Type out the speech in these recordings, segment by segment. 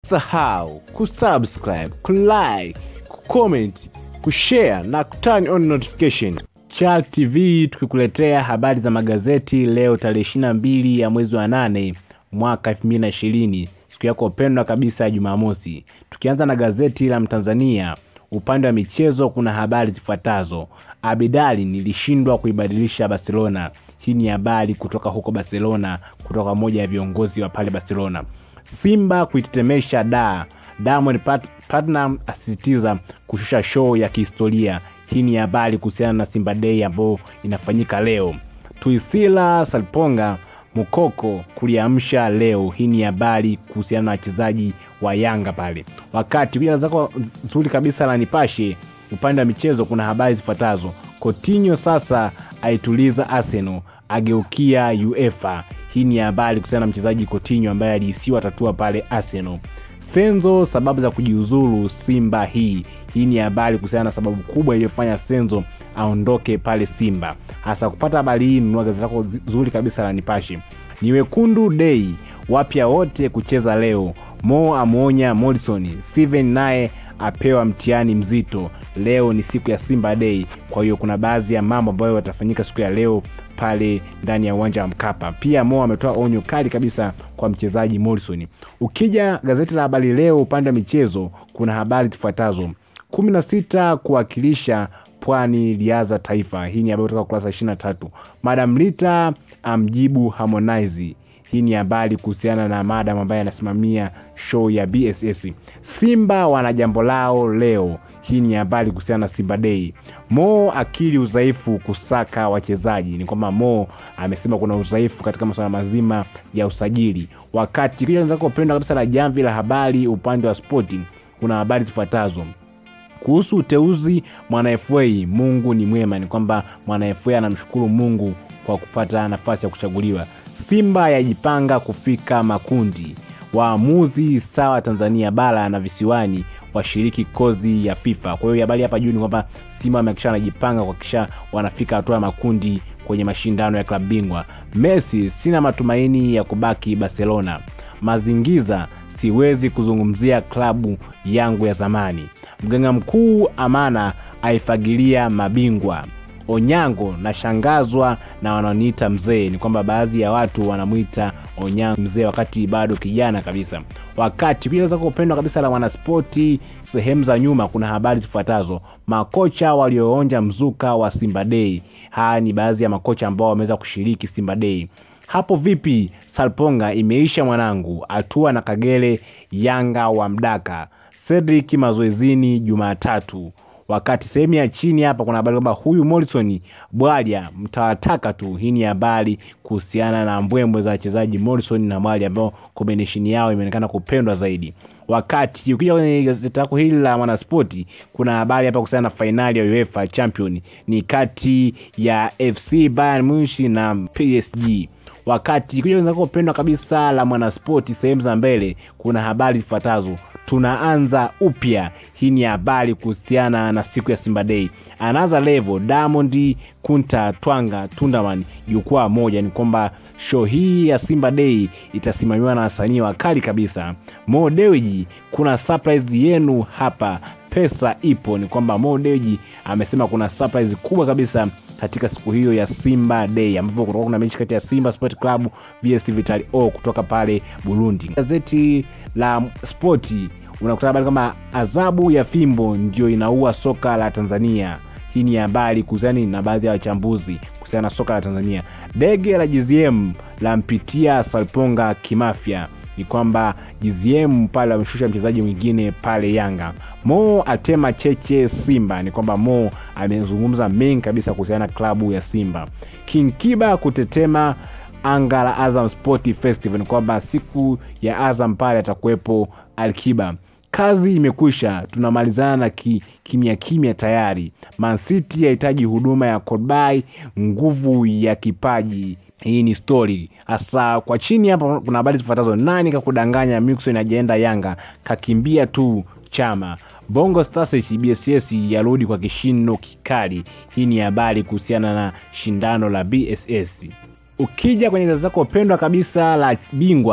usisahau kusubscribe kulike kucomment kushare na kuturn on notification Chal TV tukikuletea habari za magazeti leo tarehe 22 ya mwezi wa nane mwaka 2020 siku yako pendwa kabisa ya Jumamosi. Tukianza na gazeti la Mtanzania, upande wa michezo kuna habari zifuatazo: Abidali nilishindwa kuibadilisha Barcelona. Hii ni habari kutoka huko Barcelona, kutoka moja ya viongozi wa pale Barcelona. Simba kuitetemesha da Diamond Pat- Platnumz asisitiza kushusha show ya kihistoria. Hii ni habari kuhusiana na Simba Day ambayo inafanyika leo. Tuisila Salponga Mukoko kuliamsha leo. Hii ni habari kuhusiana na wachezaji wa Yanga pale. Wakati pia zako nzuri kabisa la Nipashe, upande wa michezo kuna habari zifuatazo: Coutinho sasa aituliza Arsenal, ageukia UEFA. Hii ni habari kuhusiana na mchezaji Coutinho ambaye alihisiwa tatua pale Arsenal. Senzo sababu za kujiuzulu Simba hii. Hii ni habari kuhusiana na sababu kubwa iliyofanya Senzo aondoke pale Simba. Hasa kupata habari hii, nunua gazeti lako zuri kabisa la Nipashe. Ni wekundu dei, wapya wote kucheza leo. Mo amwonya Morrison, Steven naye apewa mtihani mzito. Leo ni siku ya Simba Day, kwa hiyo kuna baadhi ya mambo ambayo yatafanyika siku ya leo pale ndani ya uwanja wa Mkapa. Pia Mo ametoa onyo kali kabisa kwa mchezaji Morrison. Ukija gazeti la Habari Leo upande wa michezo, kuna habari zifuatazo: kumi na sita kuwakilisha Pwani liaza taifa. Hii ni habari kutoka kurasa ishirini na tatu. Madam Rita amjibu Harmonize. Hii ni habari kuhusiana na madam ambaye anasimamia show ya BSS. Simba wana jambo lao leo. Hii ni habari kuhusiana na Simba Day. Mo akili udhaifu kusaka wachezaji. Ni kwamba Mo amesema kuna udhaifu katika masuala mazima ya usajili. Wakati kija zako pendwa kabisa la jamvi la habari upande wa spoti, kuna habari zifuatazo kuhusu uteuzi mwana FA. Mungu ni mwema, ni kwamba mwana FA anamshukuru Mungu kwa kupata nafasi ya kuchaguliwa. Simba yajipanga kufika makundi. Waamuzi sawa Tanzania bara na visiwani washiriki kozi ya FIFA. Kwa hiyo habari hapa juu ni kwamba Simba wamekisha wanajipanga kuhakikisha wanafika hatua ya makundi kwenye mashindano ya klabu bingwa. Messi, sina matumaini ya kubaki Barcelona. Mazingiza, siwezi kuzungumzia klabu yangu ya zamani. Mganga mkuu Amana aifagilia mabingwa. Onyango, nashangazwa na wanaoniita mzee. Ni kwamba baadhi ya watu wanamwita Onyango mzee wakati bado kijana kabisa. Wakati pia za kupendwa kabisa la mwanaspoti, sehemu za nyuma kuna habari zifuatazo: makocha walioonja mzuka wa Simba Day. Haya ni baadhi ya makocha ambao wameweza kushiriki Simba Day. Hapo vipi Salponga, imeisha mwanangu. Atua na Kagere, Yanga wa mdaka. Cedric mazoezini Jumatatu. Wakati sehemu ya chini hapa kuna habari kwamba huyu Morrison Bwalya mtawataka tu. Hii ni habari kuhusiana na mbwembwe za wachezaji Morrison na Bwalya ambao combination yao imeonekana kupendwa zaidi. Wakati ukija kwenye gazeti lako hili la Mwanaspoti kuna habari hapa kuhusiana na fainali ya UEFA Champion ni kati ya FC Bayern Munich na PSG wakati kuja wenzako pendwa kabisa la Mwanaspoti sehemu za mbele kuna habari zifuatazo: tunaanza upya. Hii ni habari kuhusiana na siku ya Simba Day. Anaanza level Diamond Kunta Twanga Tundaman jukwaa moja. Ni kwamba show hii ya Simba Day itasimamiwa na wasanii wakali kabisa. Mo Dewji, kuna surprise yenu hapa, pesa ipo. Ni kwamba Mo Dewji amesema kuna surprise kubwa kabisa katika siku hiyo ya Simba Day ambapo kutakuwa kuna mechi kati ya Simba Sport Club vs Vitali O kutoka pale Burundi. Gazeti la Spoti unakuta habari kama adhabu ya fimbo ndio inaua soka la Tanzania. Hii ni habari kuhusiana na baadhi ya wachambuzi kuhusiana na soka la Tanzania. Dege la GZM la mpitia Salponga kimafya ni kwamba GZM pale ameshusha mchezaji mwingine pale Yanga. Mo atema cheche Simba, ni kwamba Mo amezungumza mengi kabisa kuhusiana na klabu ya Simba. King Kiba kutetema anga la Azam Sport Festival, ni kwamba siku ya Azam pale atakuwepo Alkiba. Kazi imekwisha, tunamalizana na ki, kimya kimya tayari. Man City yahitaji huduma ya Kolbai, nguvu ya kipaji hii ni story hasa kwa chini hapa kuna habari zifuatazo nani kakudanganya mixon ajaenda yanga kakimbia tu chama bongo stars bss yarudi kwa kishindo kikali hii ni habari kuhusiana na shindano la bss ukija kwenye gazeti lako pendwa kabisa la bingwa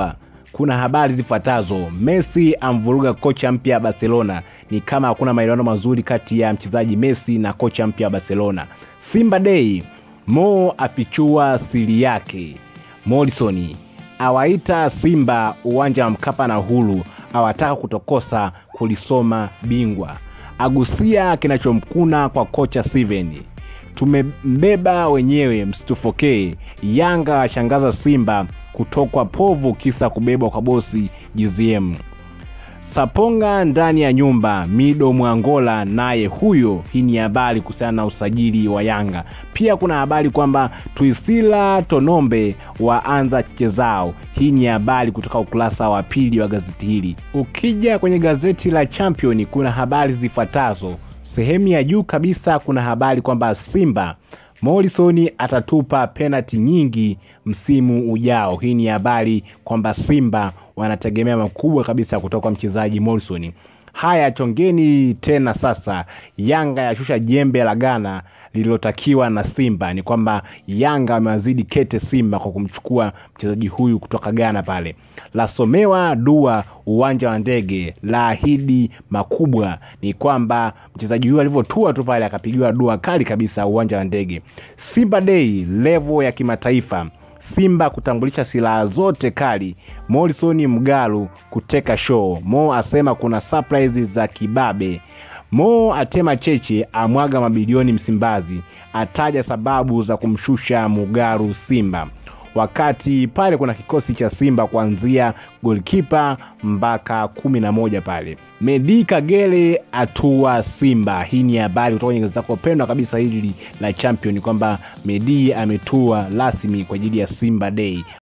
kuna habari zifuatazo messi amvuruga kocha mpya barcelona ni kama hakuna maelewano mazuri kati ya mchezaji messi na kocha mpya wa barcelona simba day mo afichua siri yake morrison awaita simba uwanja wa mkapa na hulu awataka kutokosa kulisoma bingwa agusia kinachomkuna kwa kocha steven tumembeba wenyewe msitufokee yanga washangaza simba kutokwa povu kisa kubebwa kwa bosi gzm saponga ndani ya nyumba mido mwangola naye huyo hii ni habari kuhusiana na usajili wa yanga pia kuna habari kwamba tuisila tonombe waanza cheche zao hii ni habari kutoka ukurasa wa pili wa gazeti hili ukija kwenye gazeti la champion kuna habari zifuatazo sehemu ya juu kabisa kuna habari kwamba simba morrison atatupa penati nyingi msimu ujao hii ni habari kwamba simba wanategemea makubwa kabisa kutoka kwa mchezaji morrison haya chongeni tena sasa yanga yashusha jembe la gana lililotakiwa na simba ni kwamba yanga wamewazidi kete simba kwa kumchukua mchezaji huyu kutoka ghana pale lasomewa dua uwanja wa ndege la ahidi makubwa ni kwamba mchezaji huyu alivyotua tu pale akapigiwa dua kali kabisa uwanja wa ndege simba dei levo ya kimataifa simba kutambulisha silaha zote kali morrison mgalu kuteka show mo asema kuna surprise za kibabe mo atema cheche amwaga mabilioni msimbazi ataja sababu za kumshusha mugaru simba wakati pale kuna kikosi cha simba kuanzia golkipa mpaka kumi na moja pale medi kagere atua simba hii ni habari kutoka kwenye gazeti lako pendwa kabisa hili la champion kwamba medi ametua rasmi kwa ajili ya simba day